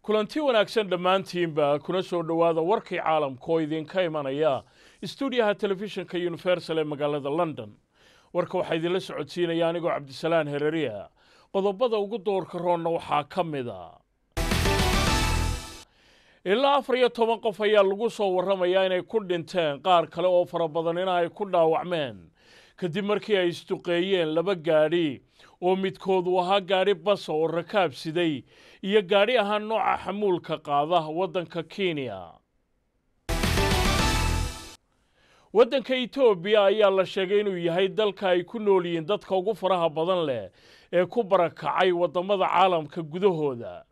kulanti wanaagsan dhammaantiinba kuna soo dhowaada warkii caalamka oo idinka imanaya stuudiyaha telefishinka universal ee magaalada london warka waxaa idinla socodsiinaya anigoo cabdisalaan hereriya qodobada ugu doorka roonna waxaa ka mid a ilaa afar iyo toban qof ayaa lagu soo warramayaa inay ku dhinteen qaar kale oo fara badanina ay ku dhaawacmeen kadib markii ay isduqeeyeen laba gaadhi oo midkood uu ahaa gaadhi basa oo rakaab siday iyo gaadhi ahaa nooca xamuulka qaada waddanka kenya waddanka etoobiya ayaa la sheegay inuu yahay dalka ay ku nool yihiin dadka ugu faraha badan leh ee ku barakacay waddamada caalamka gudahooda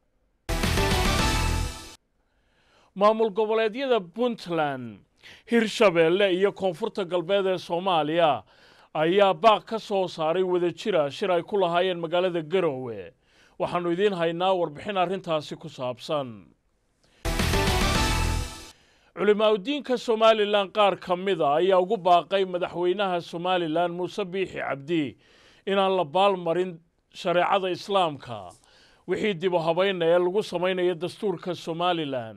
maamul goboleedyada puntland hirshabeelle iyo koonfurta galbeed ee soomaaliya ayaa baaq ka soo saaray wadajira shir ay ku lahaayeen magaalada garowe waxaannu idiin haynaa warbixin arrintaasi ku saabsan culimaauddiinka somalilan qaar ka mida ayaa ugu baaqay madaxweynaha somalilan muuse biixi cabdi inaan la baalmarin shareecada islaamka wixii dib u habayna ee lagu samaynayo dastuurka somalilan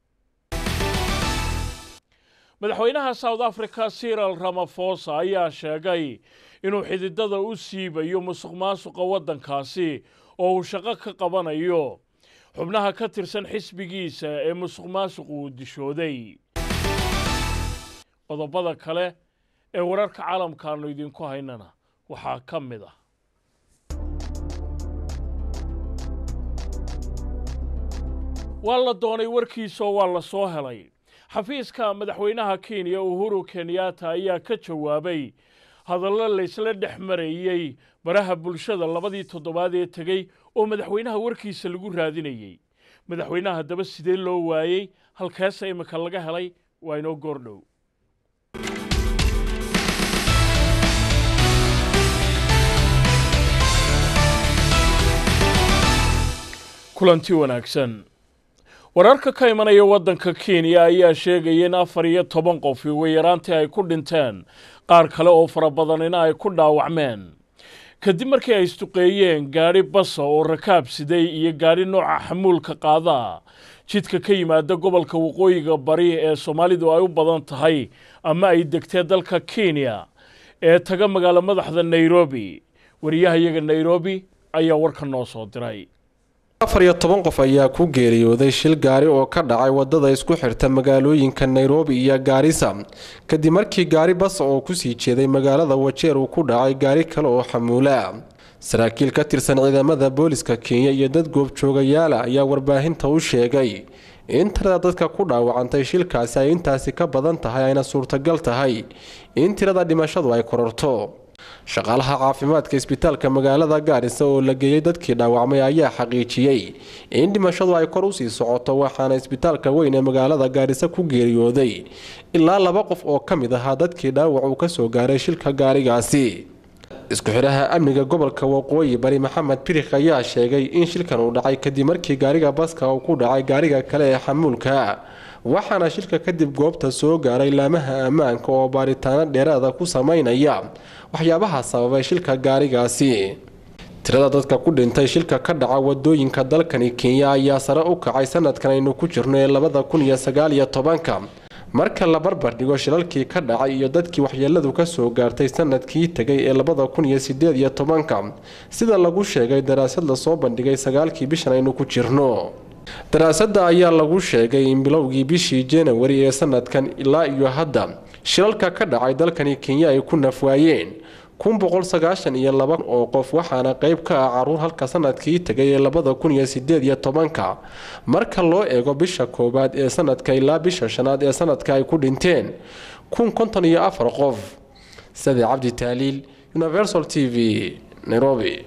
madaxweynaha south africa siral ramafosa ayaa sheegay inuu xididada u siibayo musuq maasuqa waddankaasi oo uu shaqo ka qabanayo xubnaha ka tirsan xisbigiisa ee musuq maasuqu uu dishooday qodobada kale ee wararka caalamkaannu idinku haynana waxaa ka mid ah waa la doonay warkiisaoo waa la soo helay xafiiska madaxweynaha kenya uhuru kenyatta ayaa ka jawaabay hadallo laysla dhex marayey baraha bulshada labadii toddobaad ee tegey oo madaxweynaha warkiisa lagu raadinayey madaxweynaha haddaba sidee loo waayey halkeesa imika laga helay waa inoo goordhow kulanti wanaagsan wararka ka imanaya waddanka kenya ayaa sheegaya in afar iyo toban qof weyaraantii ay ku dhinteen qaar kale oo fara badanina ay ku dhaawacmeen kadib markii ay isduqeeyeen gaadhi basa oo rakaab siday iyo gaadhi nooca xamuulka qaada jidka ka yimaada gobolka waqooyiga bari ee soomaalidu ay u badan tahay ama ay degtee dalka kenya ee taga magaalo madaxda nairobi wariyahayaga nairobi ayaa warka noo soo diray afar iyo toban qof ayaa ku geeriyooday shil gaari oo ka dhacay wadada isku xirta magaalooyinka nairobi iyo gaarisa kadib markii gaari basa oo kusii jeeday magaalada wajeer uu ku dhacay gaari kale oo xamuula saraakiil ka tirsan ciidamada booliska kenya iyo dad goobjoogayaala ayaa warbaahinta u sheegay in tirada dadka ku dhaawacantay shilkaasi ay intaasi ka badan tahay ayna suurtagal tahay in tirada dhimashadu ay kororto shaqaalaha caafimaadka isbitaalka magaalada gaarisa oo la geeyey dadkii dhaawacmay ayaa xaqiijiyey in dhimashadu ay kor usii socoto waxaana isbitaalka weyn ee magaalada gaarisa ku geeriyooday ilaa laba qof oo ka mid ahaa dadkii dhaawac uu kasoo gaaray shilka gaarigaasi isku xidhaha amniga gobolka waqooyi bari maxamed birik ayaa sheegay in shilkan uu dhacay kadib markii gaariga baska uu ku dhacay gaariga kale ee xamuulka waxaana shilka kadib goobta soo gaaray laamaha ammaanka oo baaritaano dheeraada ku sameynaya waxyaabaha sababay shilka gaarigaasi tirada dadka ku dhintay shilka ka dhaca wadooyinka dalkani kenya ayaa sare u kacay sanadkan aynu ku jirno ee labada kun iyo sagaal iyo tobanka marka la barbar dhigo shilalkii ka dhacay iyo dadkii waxyeeladu kasoo gaartay sanadkii tegay ee labada kun iyo sideed iyo tobanka sida lagu sheegay daraasad lasoo bandhigay sagaalkii bishan aynu ku jirno daraasada ayaa lagu sheegay in bilowgii bishii janawari ee sanadkan ilaa iyo hadda shilalka ka dhacay dalkani kenya ay ku nafwaayeen kun boqol sagaashan iyo laba oo qof waxaana qeyb ka ah caruur halka sanadkii tegay ee labada kun iyo sideed iyo tobanka marka loo eego bisha koowaad ee sanadka ilaa bisha shanaad ee sanadka ay ku dhinteen kun konton iyo afar qof sade cabdi taaliil universal t v nairobi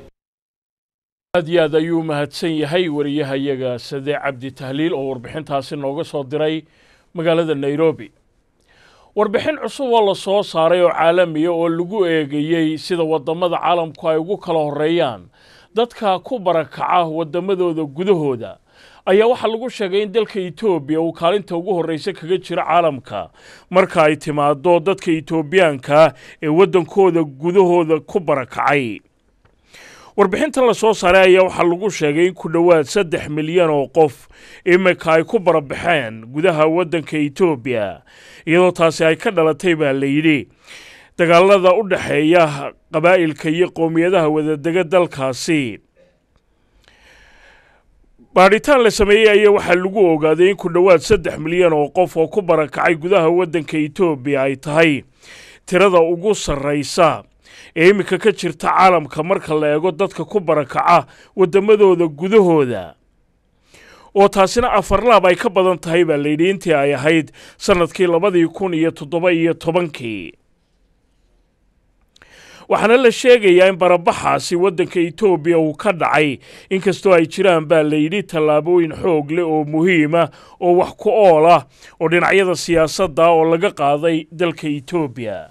aad iyo aad ayuu mahadsan yahay wariyahayaga sade cabdi tahliil oo warbixintaasi nooga soo diray magaalada nairobi warbixin cusub oo la soo saaray oo caalamiya oo lagu eegayey sida waddamada caalamku ay ugu kala horreeyaan dadka ku barakaca waddamadooda gudahooda ayaa waxaa lagu sheegay in dalka etoobiya uu kaalinta ugu horreysa kaga jiro caalamka marka ay timaado dadka etoobiyaanka ee waddankooda gudahooda ku barakacay warbixintan la soo saaray ayaa waxaa lagu sheegay in ku dhowaad saddex milyan oo qof iminka ay ku barabaxeen gudaha waddanka etoobiya iyadoo taasi ay ka dhalatay baa la yidhi dagaalada u dhexeeya qabaa'ilka iyo qowmiyadaha wadadega dalkaasi baadhitaan la sameeyey ayaa waxaa lagu ogaaday in ku dhowaad saddex milyan oo qof oo ku barakacay gudaha waddanka etoobiya ay tahay tirada ugu sarraysa ee iminka ka jirta caalamka marka la eego dadka ku barakaca waddamadooda gudahooda oo taasina afarlaab ay ka badan tahay baa layidhi intii ay ahayd sannadkii labadii kun iyo toddoba iyo tobankii waxaana la sheegayaa in barabaxaasi waddanka etoobiya uu ka dhacay inkastoo ay jiraan baa layidhi tallaabooyin xoog leh oo muhiima oo wax ku ool ah oo dhinacyada siyaasadda oo laga qaaday dalka etoobiya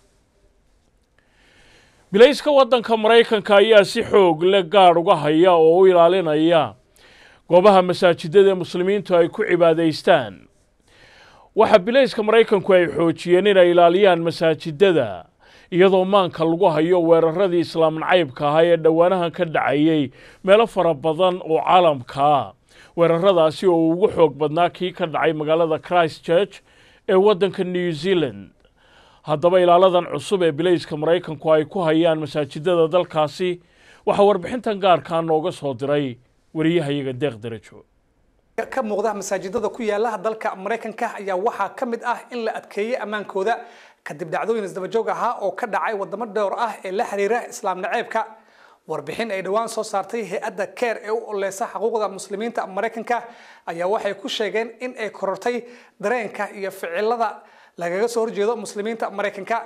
bilayska waddanka maraykanka ayaa si xoog leh gaadh uga haya oo u ilaalinaya goobaha masaajidada muslimiintu ay ku cibaadaystaan waxaa bilayska maraykanku ay xoojiyeen inay ilaaliyaan masaajidada iyadoo maanka lagu hayo weeraradii islaam nacaybka ahaa ee dhowaanahan ka dhacayey meelo fara badan oo caalamkaa weeraradaasi oo ugu xoog badnaa kii ka dhacay magaalada christ church ee waddanka new zealand haddaba ilaaladan cusub ee bilayska maraykanku ay ku hayaan masaajidada dalkaasi waxaa warbixintan gaarkaa nooga soo diray wariyahayaga deeq darajo ka muuqda masaajidada ku yaala dalka maraykanka ayaa waxaa ka mid ah in la adkeeyey ammaankooda kadib dhacdooyin isdabajoog ahaa oo ka dhacay wadamo dhowr ah ee la xiriira islaam naceebka warbixin ay dhowaan soo saartay hay-adda keer ee u oleysa xuquuqda muslimiinta maraykanka ayaa waxay ku sheegeen in ay korortay dareenka iyo ficilada lagaga soo horjeedo muslimiinta maraykanka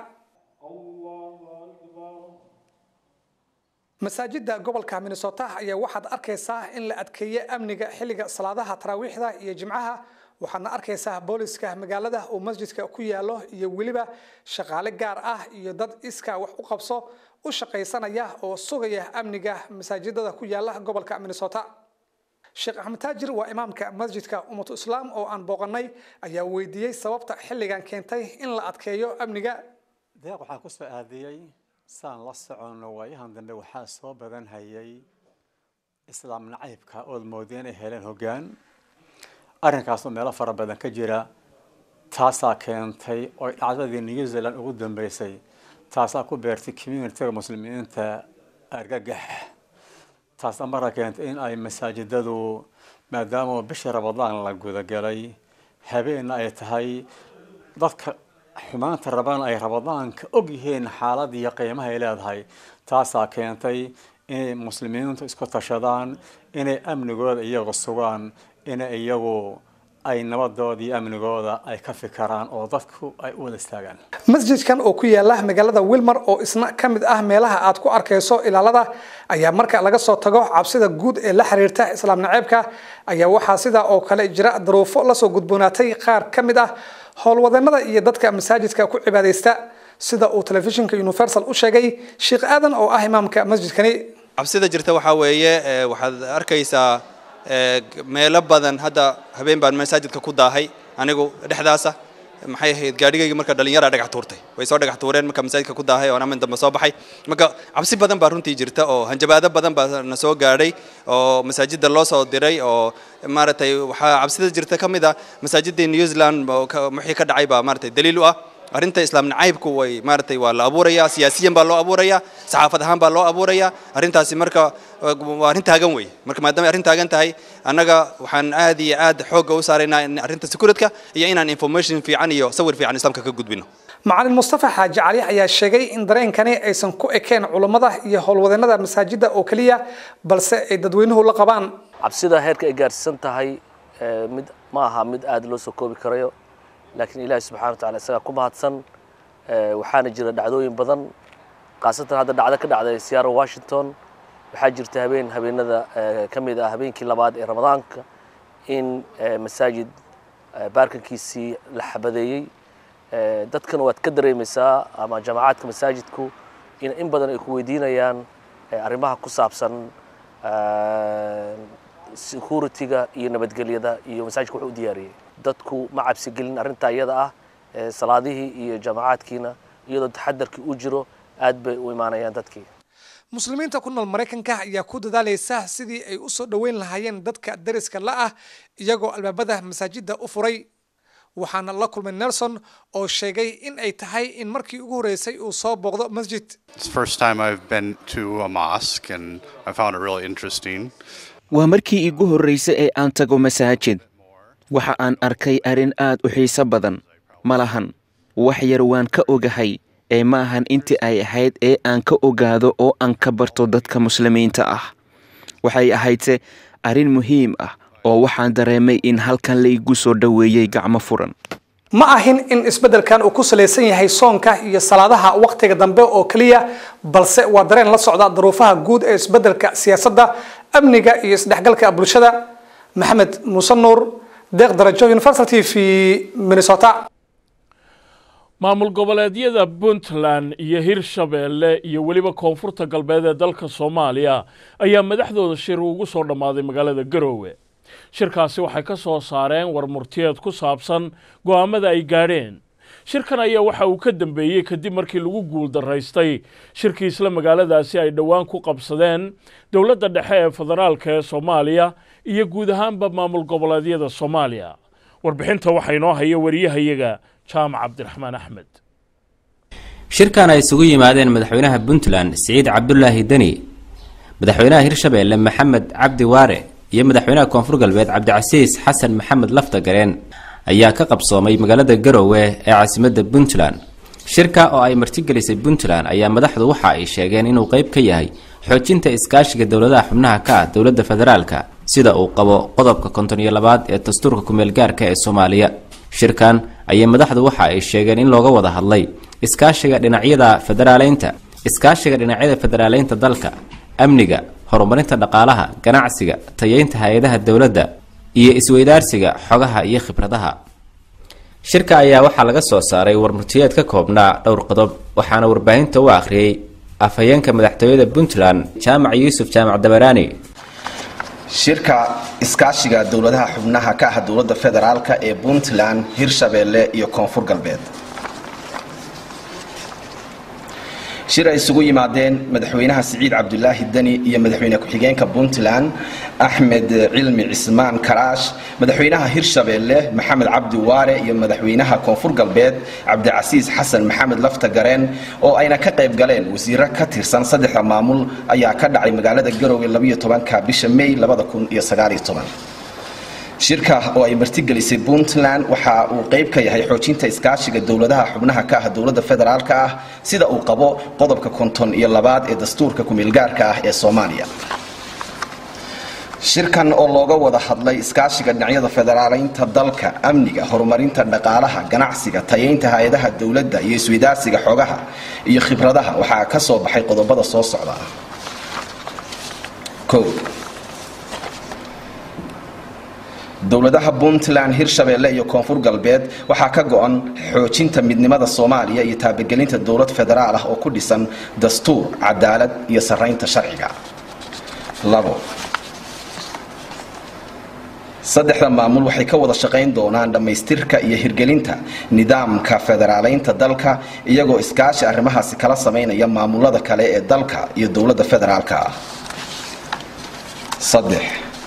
masaajida gobolka minnesota ayaa waxaad arkaysaa in la adkeeye amniga xilliga salaadaha taraawiixda iyo jimcaha waxaadna arkaysaa booliska magaalada uu masjidka ku yaalo iyo weliba shaqaale gaar ah iyo dad iskaa wax u qabso u shaqaysanaya oo sugaya amniga masaajidada ku yaala gobolka minnesota sheekh axmed taajir waa imaamka masjidka ummatu islaam oo aan booqanay ayaa weydiiyey sababta xilligan keentay in la adkeeyo amniga deeq waxaa kusoo aadiyey saan la soconno waayahan dambe waxaa soo badan hayay islaam nacaybka ood moodeen ay heleen hoggaan arrinkaasoo meelo fara badan ka jira taasaa keentay oy dhacdadii new zealand ugu dambeysay taasaa ku beertay communitiga muslimiinta argagax taasna marka keentay in ay masaajidadu maadaama bishii ramadaan la gudagalay habeenna ay tahay dadka xumaanta rabaan ay ramadaanka og yihiin xaalad iyo qiimaha ay leedahay taasaa keentay inay muslimiintu isku tashadaan inay amnigooda iyagu sugaan inay iyagu ay nabadooda iyo amnigooda ay ka fikiraan oo dadku ay u wada istaagaan masjidkan oo ku yaala magaalada wilmar oo isna ka mid ah meelaha aad ku arkayso ilaalada ayaa marka laga soo tago cabsida guud ee la xiriirta islaam naceebka ayaa waxaa sidaa oo kale jira daruufo lasoo gudboonaatay qaar ka mid ah howlwadeenada iyo dadka masaajidka ku cibaadaysta sida uu telefishinka universal u sheegay sheekh aadan oo ah imaamka masjidkani cabsida jirta waxaa weeye waxaad arkaysaa meelo badan hadda habeen baan masaajidka ku daahay anigu dhexdaasa maxay ahayd gaadhigayga marka dhalinyara dhagax tuurtay way soo dhagax tuureen marka masaajidka ku daahay oo amin dambe soo baxay marka cabsi badan baa runtii jirta oo hanjabaado badan baa na soo gaadhay oo masaajida loo soo diray oo maaragtay waxaa cabsida jirta ka mid ah masaajidii new zealand wixii ka dhacay baa maaragtay daliil u ah arrinta islaam nacaybku way maaragtay waa la abuurayaa siyaasiyan baa loo abuurayaa saxaafad ahaan baa loo abuurayaa arrintaasi marka waa arrin taagan wey marka maadaama arrin taagan tahay annaga waxaan aad iyo aad xoogga u saaraynaa in arrinta securityka iyo inaan information fiican iyo sawir fiican islaamka ka gudbino macalin mustafa xaaji cali ayaa sheegay in dareenkani aysan ku ekeen culummada iyo howlwadeenada masaajida oo keliya balse ay dadweynuhu la qabaan cabsida heerka ay gaarsiisan tahay mid ma aha mid aad loo soo koobi karayo laakiin ilaahi subxana wa tacala isagaa ku mahadsan waxaana jira dhacdooyin badan khaasatan hadda dhacdo ka dhacday seattle washington waxaa jirta habeen habeenada ka mid ah habeenkii labaad ee ramadaanka in masaajid baarkankiisii la xabadeeyey dadkana waad ka dareemaysaa ama jamacaadka masaajidku in in badan ay ku weydiinayaan arrimaha ku saabsan security-ga iyo nabadgelyada iyo masaajidka wuxuu u diyaariyey dadku ma cabsi gelin arrintaa iyada ah salaadihii iyo jamacaadkiina iyadoo taxadarkii u jiro aad bay u imaanayaan dadkii muslimiinta ku nool maraykanka ayaa ku dadaalaysa sidii ay usoo dhoweyn lahaayeen dadka dariska la ah iyagoo albaabada masaajida u furay waxaana la kulmay nelson oo sheegay in ay tahay in markii ugu horreysay uu soo booqdo masjid It's the first time I've been to a mosque, and I found it really interesting. waa markii igu horraysay ee aan tago masaajid waxa aan arkay arrin aad u xiiso badan ma lahan wax yar waan ka ogahay ee ma ahan intii ay ahayd ee aan ka ogaado oo aan ka barto dadka muslimiinta ah waxay ahaydse arrin muhiim ah oo waxaan dareemay in halkan laygu soo dhoweeyey gacmo furan ma ahin in isbeddelkan uu ku salaysan yahay soonka iyo salaadaha wakhtiga dambe oo keliya balse waa dareen la socda duruufaha guud ee isbeddelka siyaasadda amniga iyo isdhexgalka bulshada maxamed muuse nuur deeq darajo universal t v minnesota maamul goboleedyada puntland iyo hirshabeelle iyo weliba koonfurta galbeed ee dalka soomaaliya ayaa madaxdooda shir ugu soo dhammaaday magaalada garoowe shirkaasi waxay ka soo saareen war murtiyeed ku saabsan go'aamada ay gaadheen shirkan ayaa waxa uu ka dambeeyey kadib markii lagu guuldaraystay shirkii isla magaaladaasi ay dhowaan ku qabsadeen dowladda dhexe ee federaalka ee soomaaliya iyo guud ahaanba maamul goboleedyada soomaaliya warbixinta waxaa inoo haya wariyahayaga jaamac cabdiraxmaan axmed shirkan ay isugu yimaadeen madaxweynaha puntland siciid cabdulaahi deni madaxweynaha hirshabeelle maxamed cabdi waare iyo madaxweynaha koonfur galbeed cabdicasiis xasan maxamed laftagareen ayaa ka qabsoomay magaalada garowe ee caasimadda puntland shirka oo ay martigelisay puntland ayaa madaxdu waxa ay sheegeen inuu qayb ka yahay xoojinta iskaashiga dowladaha xubnaha ka ah dowladda federaalka sida uu qabo qodobka konton iyo labaad ee dastuurka kumeelgaarka ee soomaaliya shirkan ayay madaxdu waxa ay sheegeen in looga wada hadlay iskaashiga dhinacyada federaaleynta iskaashiga dhinacyada federaaleynta dalka amniga horumarinta dhaqaalaha ganacsiga tayeynta hay-adaha dowladda iyo isweydaarsiga xogaha iyo khibradaha shirka ayaa waxaa laga soo saaray warmurtiyeed ka koobnaa dhowr qodob waxaana warbaahinta u akhriyey afhayeenka madaxtooyada puntland jaamac yuusuf jaamac dabaraani shirka iskaashiga dowladaha xubnaha ka ah dowladda federaalka ee puntland hirshabeelle iyo koonfur galbeed shir ay isugu yimaadeen madaxweynaha siciid cabdulaahi deni iyo madaxweyne ku-xigeenka puntland axmed cilmi cismaan karaash madaxweynaha hirshabeelle maxamed cabdi waare iyo madaxweynaha koonfur galbeed cabdicasiis xasan maxamed laftagareen oo ayna ka qayb galeen wasiiro ka tirsan saddexda maamul ayaa ka dhacay magaalada garowe ka bisha may shirka oo ay martigelisay puntland waxa uu qayb ka yahay xoojinta iskaashiga dowladaha xubnaha ka ah dowladda federaalka ah sida uu qabo qodobka konton iyo labaad ee dastuurka kumeelgaarka ah ee soomaaliya shirkan oo looga wada hadlay iskaashiga dhinacyada federaaleynta dalka amniga horumarinta dhaqaalaha ganacsiga tayeynta hay-adaha dowladda iyo isweydaarsiga xogaha iyo khibradaha waxaa ka soo baxay qodobada soo socda dowladaha puntland hirshabeelle iyo koonfur galbeed waxaa ka go-an xoojinta midnimada soomaaliya iyo taabagelinta dowlad federaal ah oo ku dhisan dastuur cadaalad iyo saraynta sharciga labo saddexda maamul waxay ka wada shaqayn doonaan dhammaystirka iyo hirgelinta nidaamka federaaleynta dalka iyagoo iskaashi arrimahaasi kala samaynaya maamulada kale ee dalka iyo dowladda federaalka ah saddex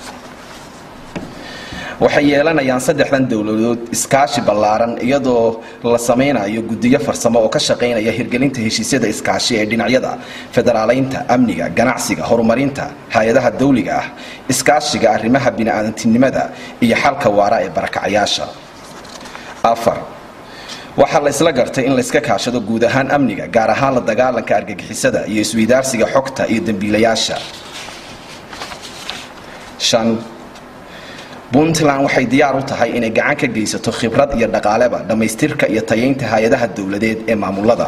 waxay yeelanayaan saddexdan dowladood iskaashi ballaaran iyadoo la samaynayo guddiyo farsamo oo ka shaqaynaya hirgelinta heshiisyada iskaashi ee dhinacyada federaaleynta amniga ganacsiga horumarinta hay-adaha dawliga ah iskaashiga arrimaha bini-aadantinimada iyo xalka waara ee barakacayaasha afar waxaa la isla gartay in layska kaashado guud ahaan amniga gaar ahaan la dagaalanka argagixisada iyo isweydaarsiga xogta iyo dembiilayaasha shan puntland waxay diyaar u tahay inay gacan ka geysato khibrad iyo dhaqaaleba dhammaystirka iyo tayeynta hay-adaha dowladeed ee maamulada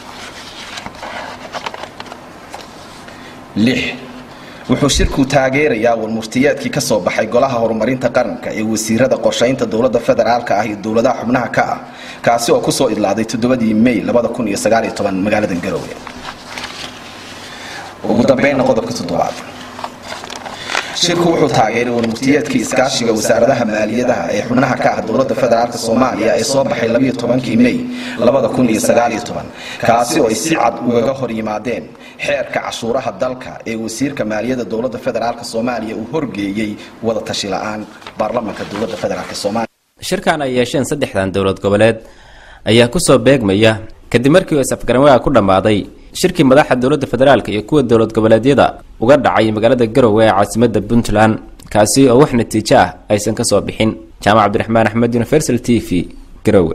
lix wuxuu shirku taageerayaa warmurtiyeedkii ka soo baxay golaha horumarinta qaranka ee wasiirada qorshaynta dowladda federaalka ah iyo dowladaha xubnaha ka ah kaasi oo kusoo idlaaday toddobadii may magaalada garowe ugu dambeynna qodobka toddobaad shirku wuxuu taageeray warmurtiyeedkii iskaashiga wasaaradaha maaliyadaha ee xubnaha ka ah dowladda federaalk soomaaliya ee soo baxay labiyo tobankii mey labada kun iyo sagaaliyo toban kaasi oo ay si cad ugaga hor yimaadeen xeerka cashuuraha dalka ee wasiirka maaliyadda dowladda federaalk soomaaliya uu horgeeyey wada tashi la-aan baarlamanka dowladda federaalk soomaaliya shirkan ay yeesheen saddexdan dowlad goboleed ayaa kusoo beegmaya kadib markii uu is-afgaranwaaga ku dhammaaday shirkii madaxa dowladda federaalka iyo kuwa dowlad goboleedyada uga dhacay magaalada garowe ee caasimadda puntland kaasi oo wax natiijo ah aysan ka soo bixin jaamac cabdiraxmaan axmed universal t v garowe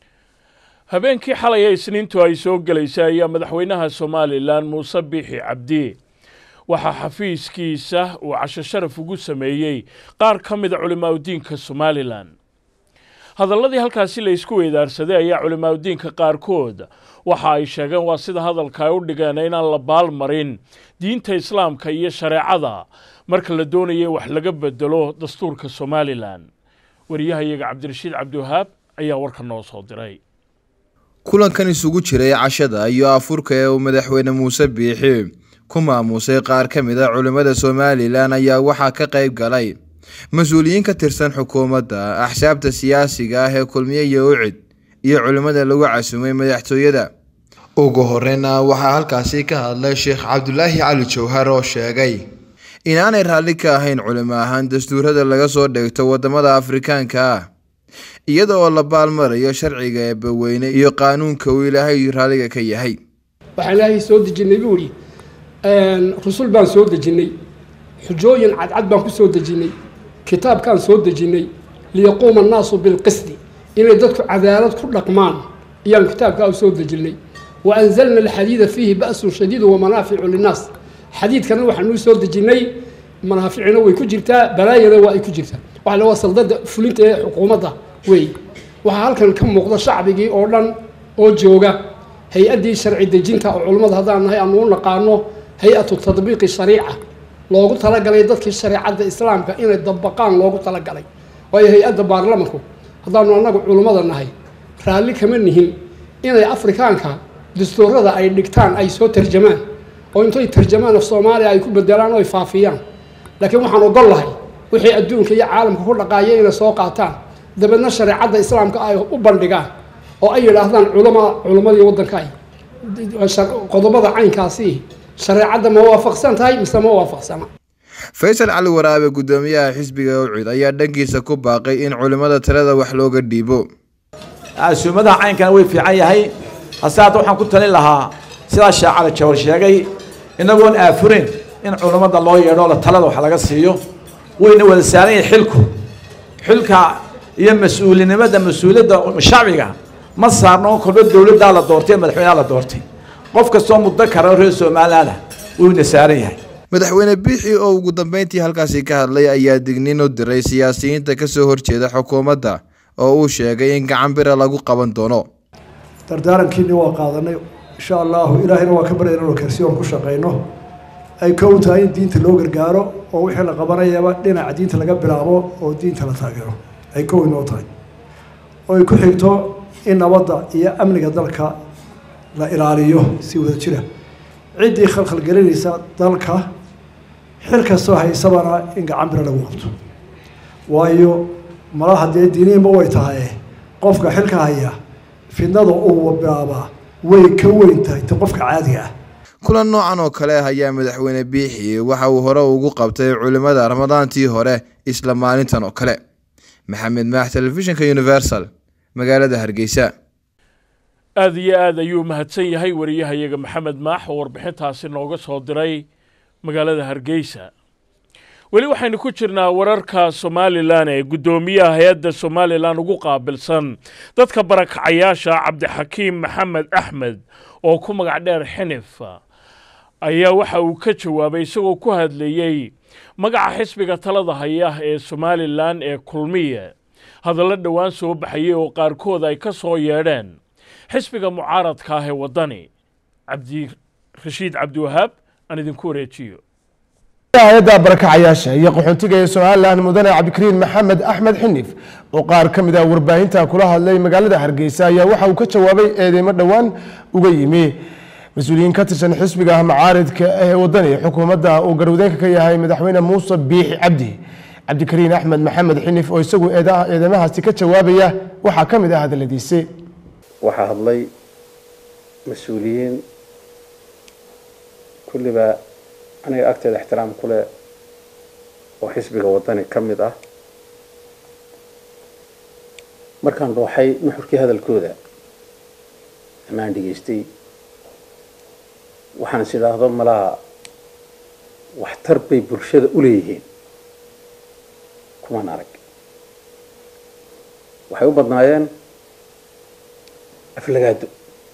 habeenkii xalay ee isniintu ay soo gelaysay ayaa madaxweynaha somalilan muuse biixi cabdi waxaa xafiiskiisa uu casho sharaf ugu sameeyey qaar ka mida culimaadudiinka somalilan hadalladii halkaasi la isku weydaarsaday ayaa culimaadudiinka qaarkood waxa ay sheegeen waa sida hadalka ay u dhigeen inaan la baalmarin diinta islaamka iyo shareecada marka la doonaya wax laga bedelo dastuurka somalilan wariyahayaga cabdirashiid cabdiwahaab ayaa warka noo soo diray kulankan isugu jiray cashada iyo afurka ee uu madaxweyne muuse biixi ku maamusay qaar ka mid a culimmada somalilan ayaa waxaa ka qayb galay mas-uuliyiin ka tirsan xukuumadda axsaabta siyaasiga ah ee kulmiye iyo ucid iyo culimmada lagu casumay madaxtooyada ugu horeyna waxaa halkaasi ka hadlay sheekh cabdulaahi cali jawhar oo sheegay inaanay raalli ka ahayn culimo ahaan dastuurada laga soo dheegto wadamada afrikaanka ah iyada oo la baalmarayo sharciga eebbaweyne iyo qaanuunka uu ilaahay raalliga ka yahay waxaan ilaahay soo dejinay buu idhi rusul baan soo dejinnay xujooyin cadcad baan ku soo dejinnay kitaabkaan soo dejinnay liyaquuma annaasu bilqisdi inay dadku cadaalad ku dhaqmaan ayaan kitaabkaa u soo dejinnay wa anzalna alxadiida fiihi ba'sun shadiidu wa manaaficu linnaas xadiidkana waxaanuu soo dejinnay manaaficina way ku jirtaa balaayana waa ay ku jirtaa waxa la waa saldada fulinta ee xukuumadda wey waxaa halkan ka muuqda shacbigii oo dhan oo jooga hay-addii sharci dejinta oo culummada haddaan nahay aanu u naqaano hay-atu tadbiiqi shariica loogu talagalay dadkii shareecadda islaamka inay dabaqaan loogu talagalay waayo hay-adda baarlamanku haddaanu annagu culummada nahay raalli kama nihin inay afrikaanka dastuurada ay dhigtaan ay soo tarjamaan oo intay tarjamaan af soomaaliya ay ku bedelaan oo ay faafiyaan laakiin waxaan ogol lahay wixii adduunka iyo caalamka ku dhaqaaya inay soo qaataan dabeedna shareecadda islaamka ay u bandhigaan oo ay yidhaahdaan culama culimmadii waddanka ay qodobada caynkaasi shareecadda ma waafaqsan tahay mise ma waafaqsana faysal cali waraabe guddoomiyaha xisbiga ucid ayaa dhankiisa ku baaqay in culimmada talada wax looga dhiibo casuumadaha caynkana way fiican yahay hase hadda waxaan ku talin lahaa sidaa sheekh cali jawar sheegay inagoon aafureyn in culammada loo yeedho la talada wax laga siiyo wayna wada saaran yahay xilku xilka iyo mas-uulinimada mas-uuliyadda shacbiga ma saarno kolba dowladdaa la doortay madaxweynaha la doortay qof kastoo muddo kara reer somalilaana wuyna saaran yahay madaxweyne biixi oo ugu dambeyntii halkaasi ka hadlay ayaa digniin u diray siyaasiyiinta kasoo horjeeda xukuumadda oo uu sheegay in gacan bira lagu qaban doono dardaarankiini waa qaadanay insha allahu ilaahayna waa ka baryana inuu kalsiyoon ku shaqayno ay kow tahay in diinta loo gargaaro oo wixii la qabanayaba dhinaca diinta laga bilaabo oo diinta la taageero ay kow inoo tahay oo ay ku xigto in nabadda iyo amniga dalka la ilaaliyo si wada jira ciddii khalkhalgelinaysa dalka xil kastoo haysabana in gacan bira lagu qabto waayo malaha dee diinihiinba way tahay qofka xilka haya fidnada uu bilaabaa way ka weyn tahay ta qofka caadiga ah kulan noocan oo kale ah ayaa madaxweyne biixi waxa uu hore ugu qabtay culimmada ramadaantii hore isla maalintan oo kale maxamed maax telefishinka universal magaalada hargeysa aada iyo aad ayuu mahadsan yahay wariyahayaga maxamed maax oo warbixintaasi nooga soo diray magaalada hargeysa weli waxaynu ku jirnaa wararka somalilan ee guddoomiyaha hay-adda somalilan ugu qaabilsan dadka barakacayaasha cabdixakiim maxamed axmed oo ku magac dheer xinif ayaa waxa uu ka jawaabay isagoo ku hadlayey magaca xisbiga talada haya ee somalilan ee kulmiye hadallo dhowaan soo baxayay oo qaarkood ay ka soo yeedheen xisbiga mucaaradka ah ee waddani cabdirashiid cabdiwahaab aan idinku wareejiyo hay-adda barakacayaasha iyo qaxoontiga ee somalilan mudane cabdikariin maxamed axmed xinif oo qaar ka mid ah warbaahinta kula hadlay magaalada hargeysa ayaa waxa uu ka jawaabay eedeymo dhowaan uga yimi mas-uuliyiin ka tirsan xisbiga macaaridka ee wadani xukuumadda uu garwadeenka ka yahay madaxweyne muuse biixi cabdi cabdikariin axmed maxamed xinif oo isagu eedamahaasi ka jawaabaya waxaa ka mid ah hadaladiisi waxaa hadlay mas-uuliyiin kulliba aniga agteeda ixtiraam ku leh oo xisbiga wadani ka mid ah markaan dooxay nuxurkii hadalkooda amaan dhegaystay waxaan is idhaahdo malaha waxtar bay bulshada u leeyihiin kumaan arag waxay u badnaayeen aflagaado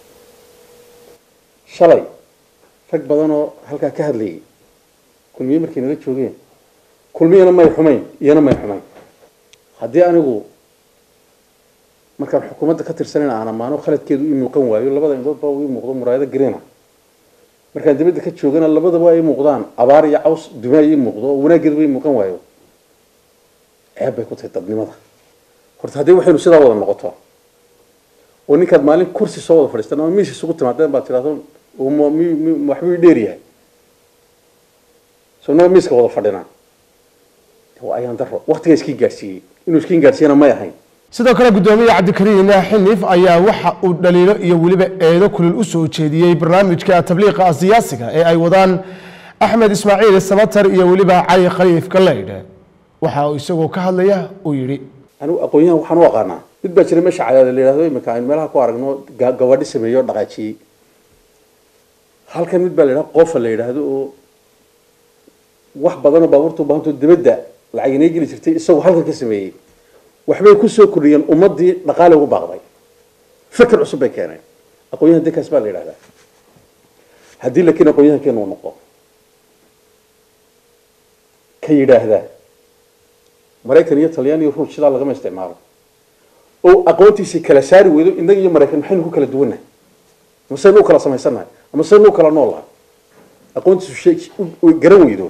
shalay rag badan oo halkaa ka hadlayay kulmiye markay nala joogeen kulmiyana may xumayn iyana may xumayn haddii anigu markaan xukuumadda ka tirsanayn aan ammaano khaladkeedu ii muuqan waayo labada indhoodba ii muuqdo muraayado gareena markaan dibadda ka joogana labadaba ay muuqdaan abaar iyo caws dumaa ii muuqdo oo wanaaggeeduba ii muuqan waayo ceeb bay ku tahay dadnimada horta haddii waxaynu sidaa wada noqoto oo ninkaad maalin kursi soo wada fadhiistan ama miis isugu timaadeen baad tidhahdo waxbuu i dheer yahay soo naga miiska wada fadhinaa waa ayaan daro waqtiga iskiin gaadhsiiyey inuu iskiin gaadhsiiyana may ahayn sidoo kale guddoomiye cabdikariin xinif ayaa waxa uu dhaliilo iyo weliba eedo kulul u soo jeediyey barnaamijka tabliiqa siyaasiga ee ay wadaan axmed ismaaciil samatar iyo weliba cali khaliif galeydh waxa uu isagoo ka hadlaya uu yidhi anigu aqoon-yahan waxaan u aqaanaa mid baa jira meesha cadaada la yidhahdo imika aynu meelaha ku aragno gabadhi sameeyo o dhaqaajiyey halkan mid baa la yidhahdo qofa la yidhaahdo oo wax badanoo baabuurta u baahantoo dibadda lacag inay geli jirtay isagoo halkan ka sameeyey waxbay kusoo kordhiyeen ummadii dhaqaale ugu baaqday fikir cusub bay keeneen aqoon-yahan dinkaas baa la yidhahdaa haddii laakiin aqoon-yahankeenu uu noqdo ka yidhaahdaa maraykan iyo talyaan iyo ruush sidaa lagama isticmaalo oo aqoontiisii kala saari weydo innaga iyo maraykan maxaynu ku kala duwannahay ama saynu u kala samaysannahay ama saynu u kala noolahay aqoontiisu garan weydo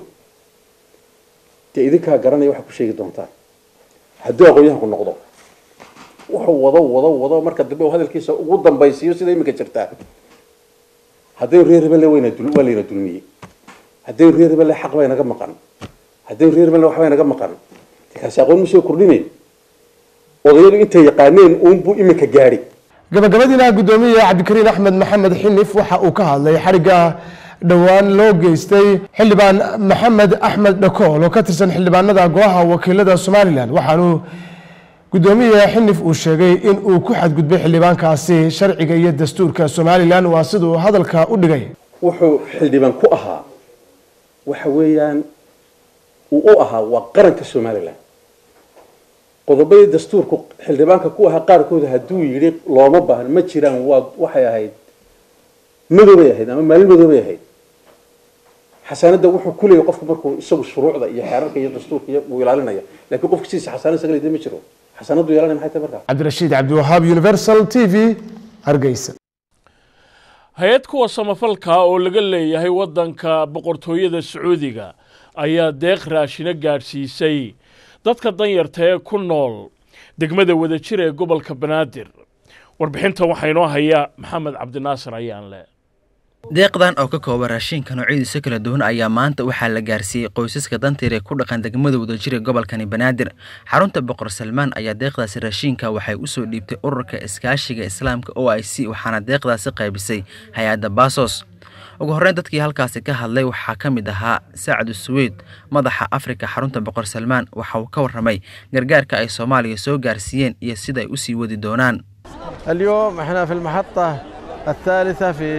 dee idinkaa garanaya waxaa ku sheegi doontaan hadduu aqoon-yahanku noqdo wuxuu wado wado wado marka dambe uu hadalkiisa ugu dambaysiiyo sida iminka jirtaa haddaynu reer hebelle wayna dul waa layna dulmiyey haddaynu reer hebelle xaq bay naga maqan haddaynu reer hebelle waxbay naga maqan kaasi aqoon ma soo kordhinay odayadu intay yaqaaneen uunbuu iminka gaadhi gabagabadiina guddoomiye cabdikariin axmed maxamed xinif waxa uu ka hadlay xarigga dhowaan loo geystay xildhibaan maxamed axmed dhakool oo ka tirsan xildhibaanada golaha wakiilada somalilan waxaanu guddoomiye xinif uu sheegay in uu ku xadgudbay xildhibaankaasi sharciga iyo dastuurka somalilan waa siduu hadalka u dhigay wuxuu xildhibaan ku ahaa waxa weeyaan uu u ahaa waa qaranka somalilan qodobadii dastuurku xildhibaanka ku ahaa qaarkooda hadduu yidhi looma baahno ma jiraan waa waxay ahayd madoobay ahayd ama maalin madoobay ahayd xasaanadda wuxuu ku leeyahy qofku markuu isagu shuruucda iyo xeerarka iyo dastuurka iyo uu ilaalinaya laakiin qofka sidiisa xasaanad isaga leedahay ma jiro xasaanaddu yeelanaya maxay tahay markaa cabdirashiid cabdiwahaab universal t v hargeysa hay-ad kuwa samafalka oo laga leeyahay waddanka boqortooyada sacuudiga ayaa deeq raashino gaadhsiisay dadka danyarta ee ku nool degmada wadajir ee gobolka banaadir warbixinta waxaa inoo haya maxamed cabdinaasir ayaanle deeqdan oo ka kooban raashinka noocyadiisa kala duwan ayaa maanta waxaa la gaarsiiyey qoysaska dantiir ee ku dhaqan degmada wadajir ee gobolkani banaadir xarunta boqor salmaan ayaa deeqdaasi raashinka waxay usoo dhiibtay ururka iskaashiga islaamka o i c waxaana deeqdaasi qaybisay hay-adda baasos ugu horreyn dadkii halkaasi ka hadlay waxaa ka mid ahaa sacdu suweyd madaxa afrika xarunta boqor salmaan waxa uu ka warramay gargaarka ay soomaaliya soo gaarsiiyeen iyo sida ay usii wadi doonaan اليوم احنا في المحطة الثالثة في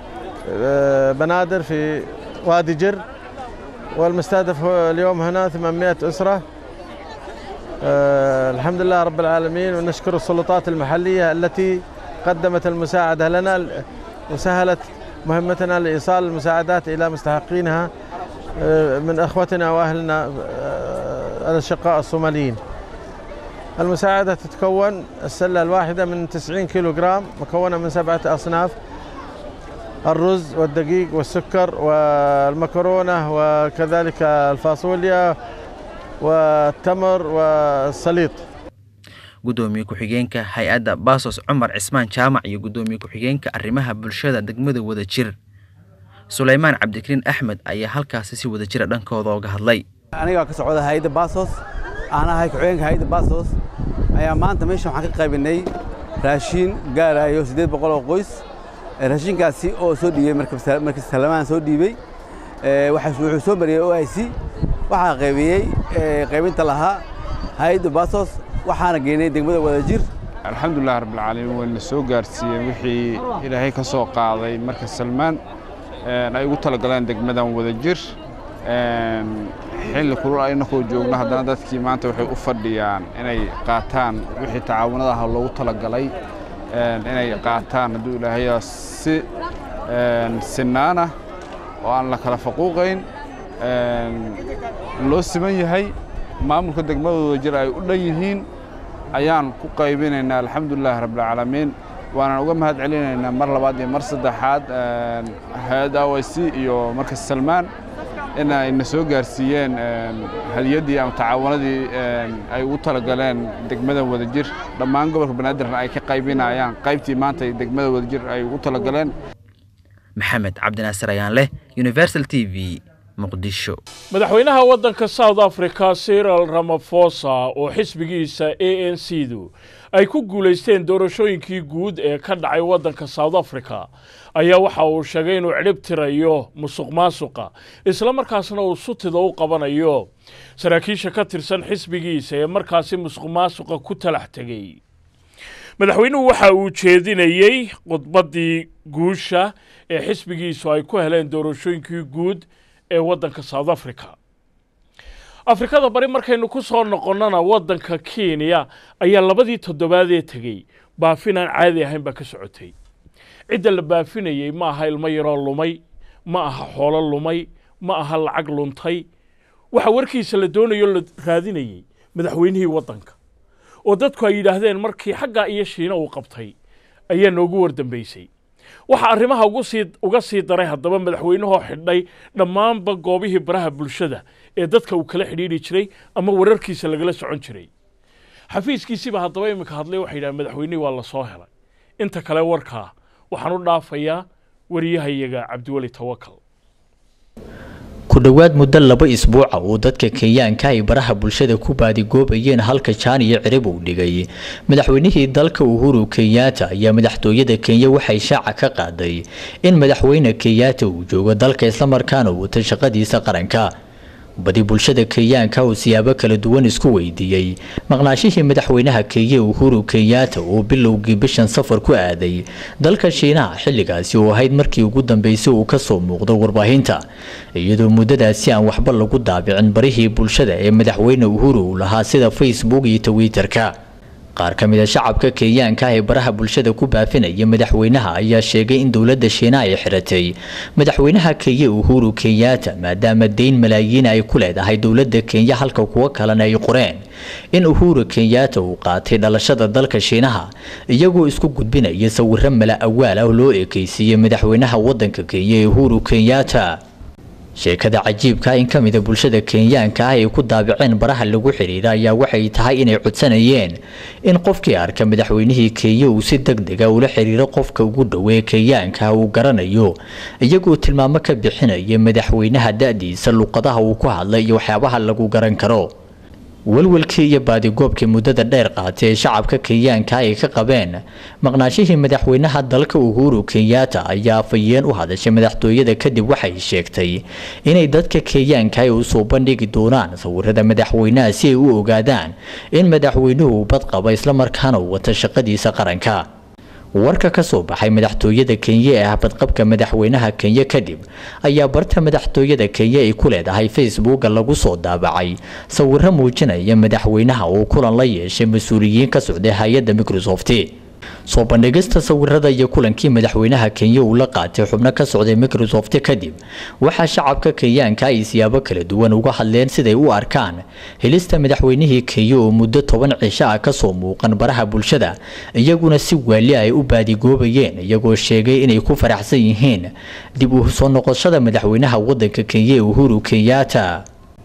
بنادر في وادي جر والمستهدف اليوم هنا 800 أسرة الحمد لله رب العالمين ونشكر السلطات المحلية التي قدمت المساعدة لنا وسهلت مهمتنا لإيصال المساعدات إلى مستحقينها من أخوتنا وأهلنا الأشقاء الصوماليين المساعدة تتكون السلة الواحدة من 90 كيلو جرام مكونة من سبعة أصناف الرز والدقيق والسكر والمكرونة وكذلك الفاصوليا والتمر والسليط gudoomiye ku-xigeenka hay-adda baasos cumar cismaan jaamac iyo gudoomiye ku-xigeenka arrimaha bulshada degmada wadajir suleymaan cabdikariin axmed ayaa halkaasi si wadajira dhankooda oga hadlay anigaa ka socda hay-adda baasos aan ahay ku-xigeenka hay-adda baasos ayaa maanta meeshan waxaan ka qaybinay raashiin gaarayo siddeed boqol oo qoys raashinkaasi oo soo dhiibay markii salamaan soo dhiibay wuxuu soo mariyey o i c waxaa qaybiyey qaybinta lahaa hay-adda baasos waxaana geynay degmada wadajir alxamdulilah rabbilcaalamiin wayna soo gaarsiiyeen wixii ilaahay ka soo qaaday marka salmaan ay ugu talagaleen degmadan wadajir xilli kulul aynakoo joogno haddana dadkii maanta waxay u fadhiyaan inay qaataan wixii tacaawunadaha loogu talagalay inay qaataan hadduu ilaahayaa si sinaana oo aan la kala faquuqayn loo siman yahay maamulka degmada wadajir ay u dhan yihiin ayaan ku qaybinaynaa alxamdulilahi rabbilcaalamiin waanaan uga mahad celinaynaa mar labaad iyo mar saddexaad hay-adda o i c iyo marka salmaan in ayna soo gaarsiiyeen hadiyaddii ama tacaawanadii ay ugu talagaleen degmada wadajir dhammaan gobolka banaadirna ay ka qaybinayaan qaybtii maanta degmada wadajir ay ugu talagaleen maxamed cabdinaasir ayaan leh universal t v muqdisho madaxweynaha waddanka south africa cyril ramafosa oo xisbigiisa a n c du ay ku guulaysteen doorashooyinkii guud ee ka dhacay waddanka south africa ayaa waxa uu sheegay inuu cidhib tirayo musuq maasuqa islamarkaasna uu sutida u qabanayo saraakiisha ka tirsan xisbigiisa ee markaasi musuq maasuqa ku talax tegey madaxweynuhu waxa uu jeedinayey khudbaddii guusha ee xisbigiisu ay ku heleen doorashooyinkii guud ee waddanka south africa afrikada bari markaynu ku soo noqonnona waddanka kenya ayaa labadii toddobaadee tegey baafin aan caadi ahayn baa ka socotay cidda la baafinayey ma aha ilmo yaroo lumay ma aha xoolo lumay ma aha lacag luntay waxa warkiisa la doonayo la raadinayey madaxweynihii waddanka oo dadku ay yidhaahdeen markii xaggaa iyo shiina uu qabtay ayaa noogu wardambaysay waxaa arrimaha uga sii daray haddaba madaxweynahoo xidhay dhammaanba goobihii baraha bulshada ee dadka uu kala xidhiidhi jiray ama wararkiisa lagala socon jiray xafiiskiisiiba haddaba iminka hadlay waxay yidhaha madaxweynihii waa la soo helay inta kale warkaa waxaan u dhaafayaa wariyahayaga cabdiweli tawakal ku dhowaad muddo laba isbuuca uu dadka kenyaanka ay baraha bulshada ku baadigoobayeen halka jaan iyo cirib uu dhigay madaxweynihii dalka uhuru kenyaata ayaa madaxtooyada kenya waxay shaaca ka qaaday in madaxweyne kenyaata uu joogo dalka islamarkaana wata shaqadiisa qaranka badi bulshada kenyaanka uu siyaabo kala duwan isku weydiiyey maqnaashihii madaxweynaha kenya uhuru kenyaata uu bilowgii bishan safar ku aaday dalka shiinaha xilligaasi oo ahayd markii ugu dambeysay uu kasoo muuqdo warbaahinta iyadoo muddadaasi aan waxba lagu daabicin barihii bulshada ee madaxweyne uhuru uu lahaa sida facebook iyo twitter-ka qaar ka mid a shacabka kenyaanka ee baraha bulshada ku baafinaya madaxweynaha ayaa sheegay in dowladda shiina ay xiratay madaxweynaha kenya uhuru kenyaata maadaama deyn malaayiin ay ku leedahay dowladda kenya halka kuwo kalena ay qoreen in uhuru kenyaata uu qaatay dhalashada dalka shiinaha iyagoo isku gudbinaya sawiro mala awaal ah loo ekeysiiyey madaxweynaha wadanka kenya ee uhuru kenyaata sheekada cajiibka in ka mida bulshada kenyaanka ah ay ku daabiceen baraha lagu xidhiira ayaa waxay tahay inay codsanayeen in qofkii arka madaxweynihii kenya uu si deg dega ula xiriiro qofka ugu dhowee kenyaanka uu garanayo iyagoo tilmaamo ka bixinaya madaxweynaha da-diisa luqadaha uu ku hadlay iyo waxyaabaha lagu garan karo walwalkii iyo baadigoobkii muddada dheer qaatay ee shacabka kenyaanka ay ka qabeen maqnaashihii madaxweynaha dalka uhuru kenyaata ayaa afayeen u hadashay madaxtooyada kadib waxay sheegtay inay dadka kenyaanka ay usoo bandhigi doonaan sawirada madaxweynaha si ay u ogaadaan in madaxweynuhu bad qaba islamarkaana uu wata shaqadiisa qaranka warka ka soo baxay madaxtooyada kenya ee ah badqabka madaxweynaha kenya kadib ayaa barta madaxtooyada kenya ay ku leedahay facebooka lagu soo daabacay sawiro muujinaya madaxweynaha uu kulan la yeeshay mas-uuliyiin ka socday hay-adda microsoft soo bandhigista sawirada iyo kulankii madaxweynaha kenya uu la qaatay xubno ka socday microsoft kadib waxaa shacabka kenyaanka ay siyaabo kala duwan uga hadleen siday u arkaan helista madaxweynihii kenya oo muddo toban cisho ah kasoo muuqan baraha bulshada iyaguna si waali ay u baadigoobayeen iyagoo sheegay inay ku faraxsan yihiin dib u soo noqoshada madaxweynaha wadanka kenya ee uhuru kenyaata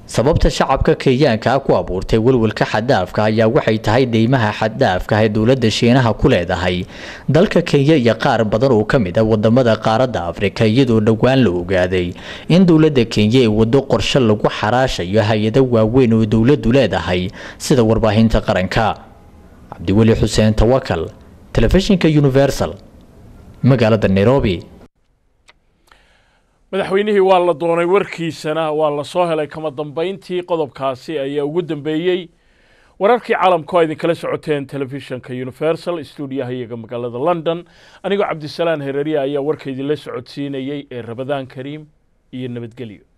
sababta shacabka kenyaanka ku abuurtay welwelka xaddaafka ayaa waxay tahay deymaha xaddaafka ee dowladda shiinaha ku leedahay dalka kenya iyo qaar badan oo ka mid ah wadamada qaaradda afrika iyadoo dhowaan la ogaaday in dowladda kenya ay waddo qorshe lagu xaraashayo hay-ado waaweyn oo dowladdu leedahay sida warbaahinta qaranka cabdiweli xuseen tawakal telefishinka universal magaalada nairobi madaxweynihii waa la doonay warkiisana waa la soo helay kama dambayntii qodobkaasi ayaa ugu dambeeyey wararkii caalamku a idinkala socoteen telefishinka universal stuudiyaha iyaga magaalada london anigoo cabdisalaan hereriya ayaa warka idinla socodsiinayey ee rabadaan kariim iyo nabadgelyo